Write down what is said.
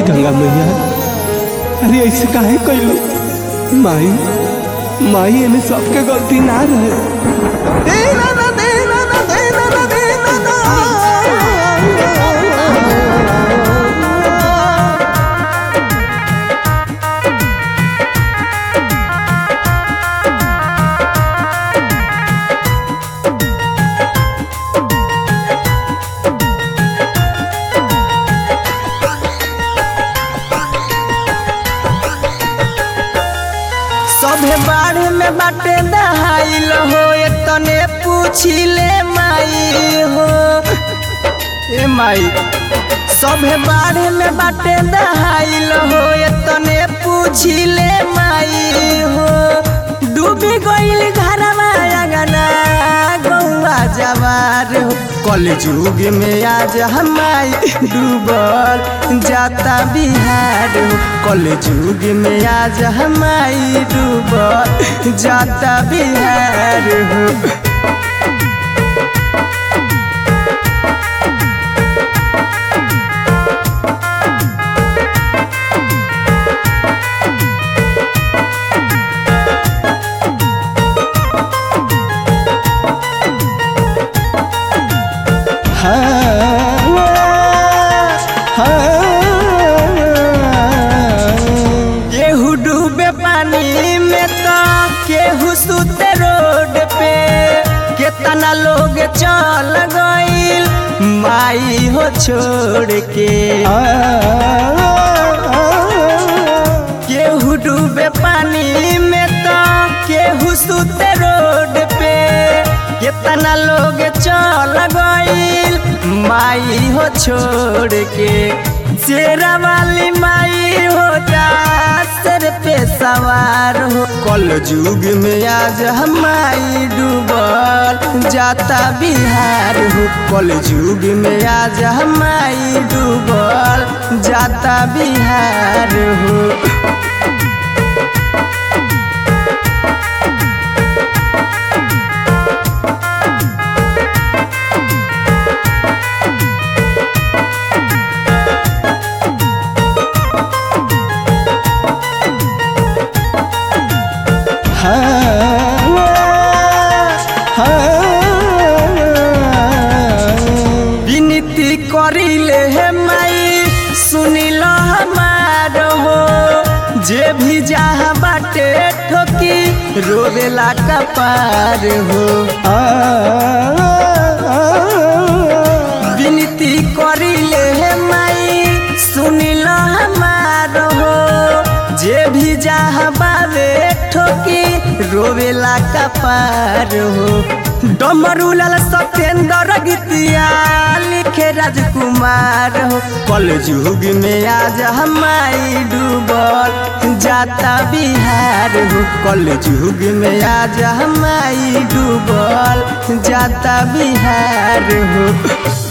गंगा मैया अरे ऐसे काहे कैलू माई माई एमे सबके गलती ना रहे दे ना ना दे ना ना दे ना ना दे ना ना सभे बाढ़ में बाटे दहाइल हो तने पूछिले माई हो ए माई सभे बाढ़ में बाटे दहाइल हो तने पूछिले माई हो डूबी गइल घरवा अगना गौवा जवार हो कल युग में आज हमाई डूबल जाता बिहार हो कल युग में आज हमाई डूबल जाता बिहार हो केहू डूबे पानी में तो केहू सुते रोड पे केतना लोग चल गइल माई हो छोड़ के केहू डूबे पानी में तो केहू सुते रोड पे केतना लोग चल गइल माई हो छोड़ के शेरा वाली माई हो जा सर पे सवार हो कल युग में आज हमारी डूबल जाता बिहार हो कल युग में आज हमारी डूबल जाता बिहार हो विनती करिले हे माई सुनिल हमार हो जे भी जहाँ बाटे ठोकी रोवेला कपार हो विनती करिले हे माई सुनिल हमार हो जे भी जहाँ बावे ठोकी रोवेला कपार हो डमरूलाल सत्येंद्र गीतिया लिखे राजकुमार हो कल युग में आज हमारी डूबल जाता बिहार हो कल युग में आज हमारी डूबल जाता बिहार हो